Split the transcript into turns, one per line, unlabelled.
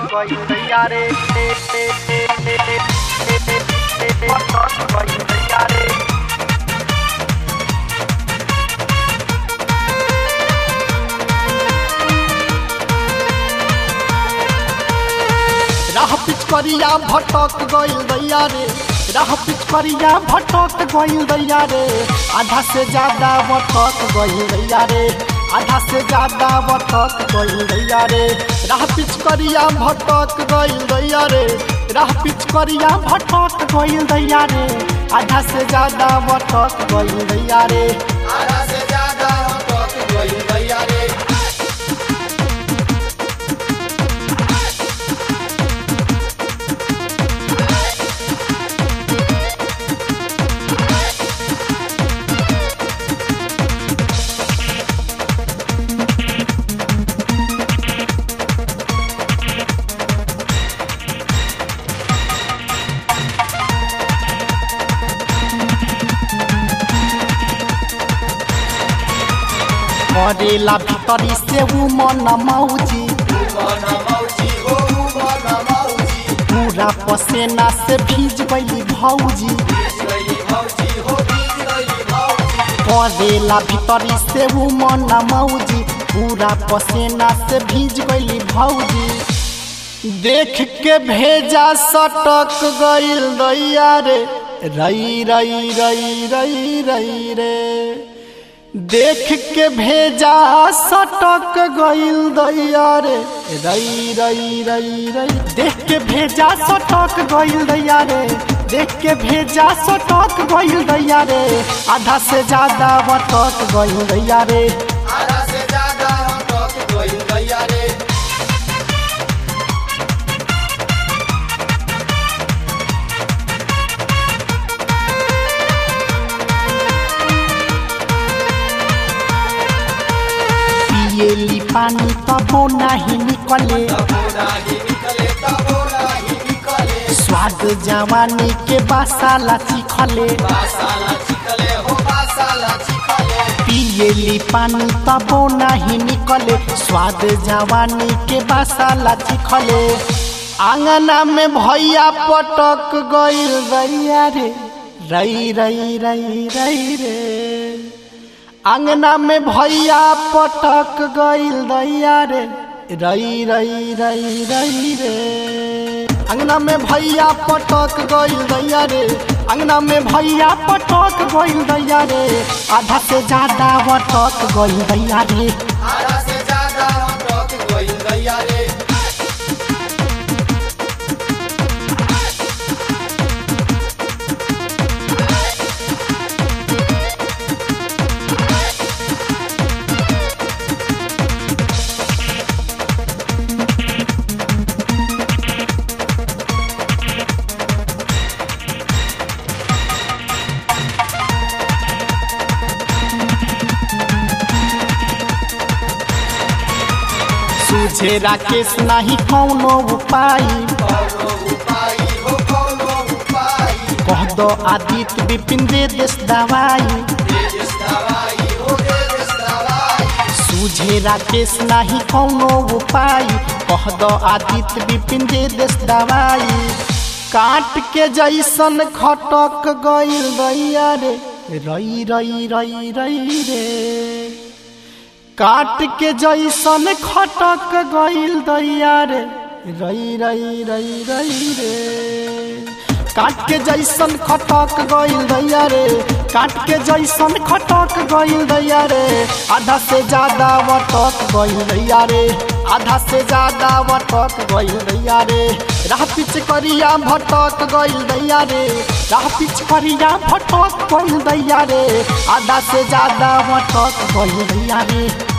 गइल दैया रे भटक गइल दैया रे
राह पिचकरिया भटक गइल दैया रे राह पिचकरिया भटक गइल दैया रे आधा से ज्यादा भटक गइल दैया रे आधा से ज्यादा भटक गइल दैया रे राह पिचकरिया भटक गइल दैया रे राह पिचकरिया भटक गइल दैया रे आधा से ज्यादा भटक गइल दैया रे
आधा से ज्यादा भटक गइल दैया रे
करेला भीतरी से उ मन मौजी
मन मौजी हो मन मौजी
पूरा पसेना से भीज गई भौजी
बीज गइली मौजी हो बीज गइली मौजी
करेला भीतरी से उ मन मौजी पूरा पसेना से भीज गई भौजी देख के भेजा सटक गइल दैया रे रई रई रई रई रई रे देख के भेजा सटक गइल दैया रे रई रई रई रई देख के भेजा सटक गइल दैया रे देख के भेजा सटक गइल दैया रे आधा से ज्यादा बटक गइल दैया रे
आधा से ज्यादा भटक गइल दैया रे
पिएली पानी तबो नाही निकले
तबो नाही निकले तबो नाही निकले
स्वाद जवानी के बासाला चिखले
बासाला चिकले हो बासाला चिकले
पिएली पानी तबो नाही निकले स्वाद जवानी के बासाला चिखले आंगना में भैया पटक गइल दैया रे रई रई रई रई रे आंगना में भैया पटक गइल दैया रे रई रई रई रई रे अंगना में भैया पटक गइल दैया रे अंगना में भैया पटक गइल दैया रे आधा से ज्यादा पटक गइल दैया रे
आधा से ज्यादा भटक गइल दैया रे
सूझे राकेश नाही कौनो उपाय
कौनो उपाय हो कौनो उपाय
कह दो आदित्य विपिन दे देश दवाई
दे देश दवाई हो दे देश दवाई
सूझे राकेश नाही कौनो उपाय कह दो आदित्य विपिन दे देश दवाई काट के जैसन खटक गइल दैया रे रई रई रई रई रे काट के जैसन खटक गइल दैया रे रई रई रई रई रे काट के जैसन खटक गइल दैया रे काट के जैसन खटक गइल दैया रे आधा से ज्यादा वटक गइल दैया रे आधा से ज्यादा वटक गइल दैया रे राह पिच करिया भटक गइल दैया रे राह पिच करिया भटक गइल दैया रे आधा से ज्यादा वटक गइल दैया रे